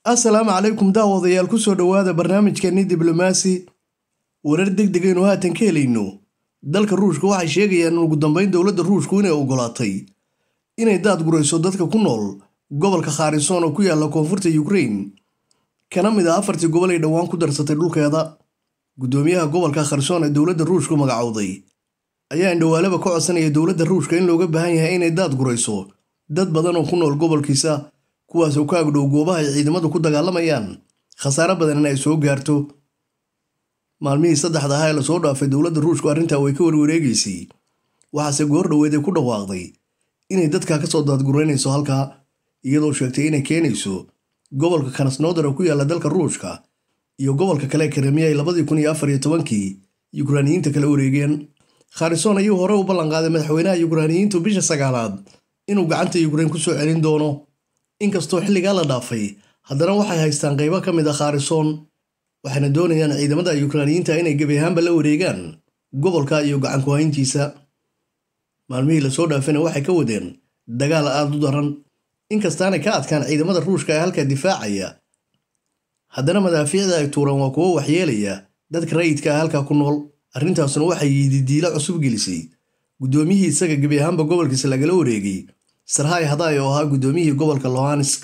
assalaamu calaykum daawadayaal ku soo dhowaada barnaamijkeenni diblomaasi warar deg deg aynu haatan ka helayno dalka ruushka waxay sheegayaan in ugu dambeyn dowladda ruushku inay ogolaatay inay daad gurayso dadka ku nool gobolka khaarisoon oo ku yaalla koonfurta yukrain kana mid ah afartii gobol ay dhowaan ku darsatay dhulkeeda guddoomiyaha gobolka kharsoon ee dowladda ruushku magacowday ayaa indhawaalaba ka codsanaya dowladda ruushka in looga baahan yahay inay daad gurayso dad badan oo ku nool gobolkiisa kuwaasoo ka agdhow goobaha ay ciidamadu ku dagaalamayaan khasaare badan in ay soo gaarto maalmihii saddexda ahaa ee lasoo dhaafay dowladda ruushku arrintaa way ka warwareegaysay waxaase goor dhoweed ay ku dhawaaqday inay dadkaa ka soo daadguraynayso halkaa iyadoo sheegtay inay keenayso gobolka kanasnoodar oo ku yaalla dalka ruushka iyo gobolka kale karemiya ay labadii kun iyo afar iyo tobankii yukraaniyiinta kala wareegeen kharison ayuu hore u ballanqaaday madaxweynaha yukraaniyiintu bisha sagaalaad inuu gacanta yukrain ku soo celin doono inkastoo xilligaa la dhaafay haddana waxay haystaan qaybo ka mid a kharison waxayna doonayaan ciidamada yukraaniyiinta inay gebi ahaanba la wareegaan gobolka iyo gacankuhayntiisa maalmihii lasoo dhaafayna waxay ka wadeen dagaal aad u daran inkastaanay ka adkaan ciidamada ruushka ee halkaa difaacaya haddana madaafiicda ay tuuraan waa kuwo waxyeelaya dadka rayidka ah halkaa ku nool arrintaasuna waxay yididiilo cusub gelisay guddoomiyihii isaga gebi ahaanba gobolkiisa lagala wareegay sarhay hadaay oo ahaa guddoomiyihii gobolka lohansk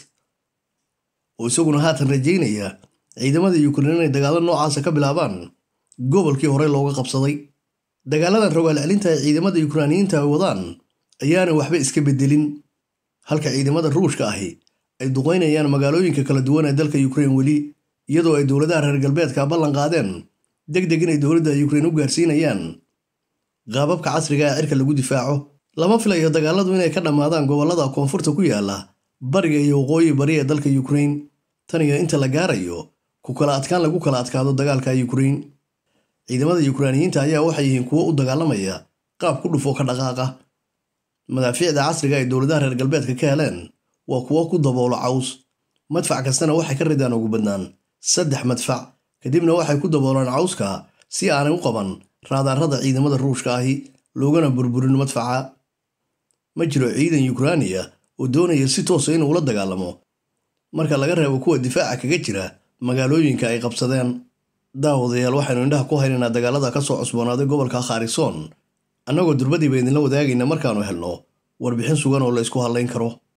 oo isaguna haatan rajaynaya ciidamada yukrain inay dagaallo noocaasa ka bilaabaan gobolkii horey looga qabsaday dagaaladan rogaal celinta ay ciidamada yukraaniyiinta ay wadaan ayaana waxba iska beddelin halka ciidamada ruushka ahi ay duqaynayaan magaalooyinka kala duwan ee dalka yukrain weli iyadoo ay dowladaha reer galbeedka ballan qaadeen deg deg inay dowladda yukrain u gaarsiinayaan qaababka casriga ee cirka lagu difaaco lama filayo dagaaladu inay ka dhammaadaan gobollada koonfurta ku yaalla bariga iyo waqooyi bari ee dalka yukrain tan iyo inta la gaarayo ku kala adkaan lagu kala adkaado dagaalka yukrain ciidamada yukraaniyiinta ayaa waxay yihiin kuwo u dagaalamaya qaab ku dhufo ka dhaqaaqa madaafiicda casriga ay dowladaha reer galbeedka ka heleen waa kuwo ku daboolo caws madfac kastana waxay ka ridaan ugu badnaan saddex madfac kadibna waxay ku daboolaan cawska si aanay u qaban raadaarada ciidamada ruushka ahi loogana burburin madfaca ma jiro ciidan yukraaniya oo doonaya si toosa inuu la dagaalamo marka laga reebo kuwa difaaca kaga jira magaalooyinka ay qabsadeen daawadayaal waxaynu indhaha ku haynaynaa dagaalada ka soo cusboonaaday gobolka kharison annagoo durbadiiba idinla wadaagayna markaannu helno warbixin sugan oo la ysku hadlayn karo